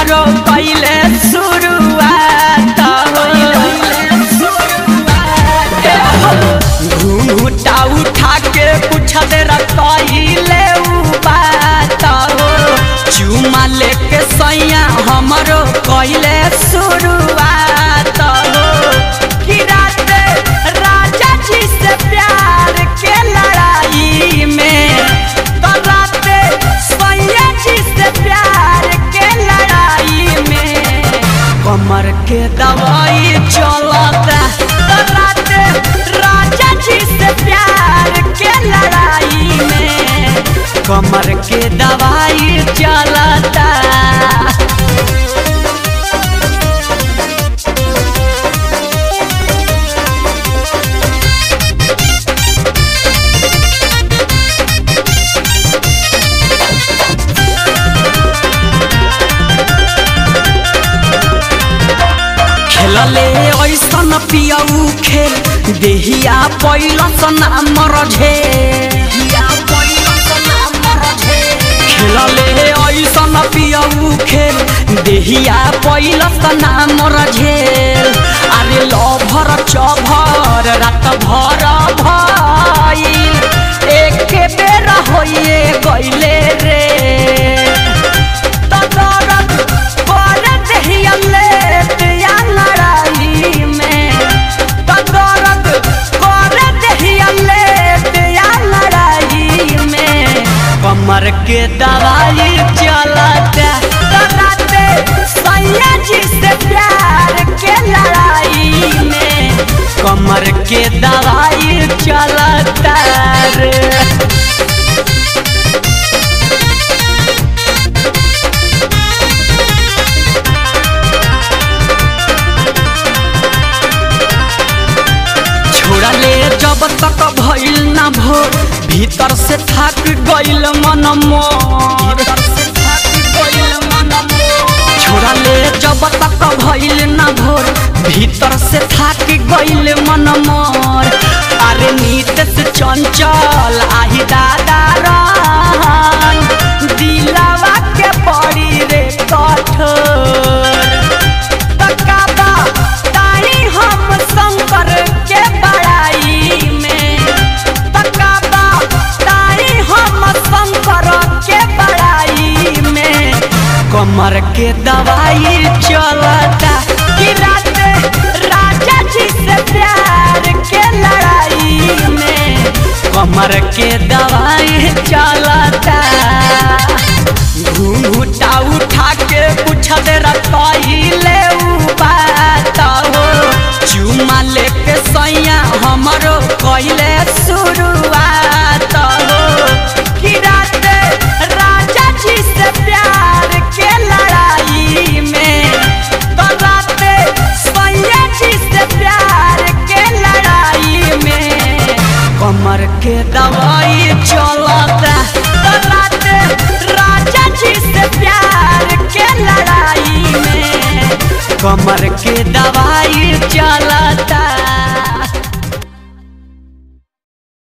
हमरो पहले शुरुआत घूंघटा उठा के पूछत रखले बात हो चुमा लेके सैया हमरो कैले शुरुआत हो कि रात राजा जी से प्यार के लड़ाई में तो रात सैया जी से प्यार के लड़ाई में कमर के दवाई चलता तो रात राजा जी से प्यार के लड़ाई में कमर के दवाई चलता खेलले ऐसन पियऊ खेल देहिया पैलस नाम रझे खेलले ऐसन पियऊ खेल देहिया पैलस नाम रझेल अरे लभर चभर रात भर भइल एक बेर होइए गइले रे तदरद कर देहिया लेत या लड़ाई में तदरद कर देहिया लेत या लड़ाई में कमर के दवाई चलता तराते सैया जी से प्यार के लड़ाई में कमर के दवाई चलता रे छोड़ा ले जब तक भइल ना भोर भीतर से थक गइल मन मोर छोड़ा ले जब तक भइल ना भोर भीतर से थक गइल मन मोर अरे नीत से चंचल आही दादा रहन दिलावा के पड़ी रे कठोर तकाबा ताही हम शंकर के बड़ाई में तकाबा ताही हम शंकर के बड़ाई में कमर के दवाई चलता कि रात राजा जी से प्यार के लड़ाई में कमर के दवाई चलता घूंघटा उठा के पूछत रखले बात हो चुमा लेके सैया हमरो कैले शुरुआत हो कि रात राजा जी से प्यार के लड़ाई में तो रात सैया जी से प्यार के लड़ाई में कमर के दवाई चलता तो रात राजा जी से प्यार के लड़ाई में कमर के दवाई चला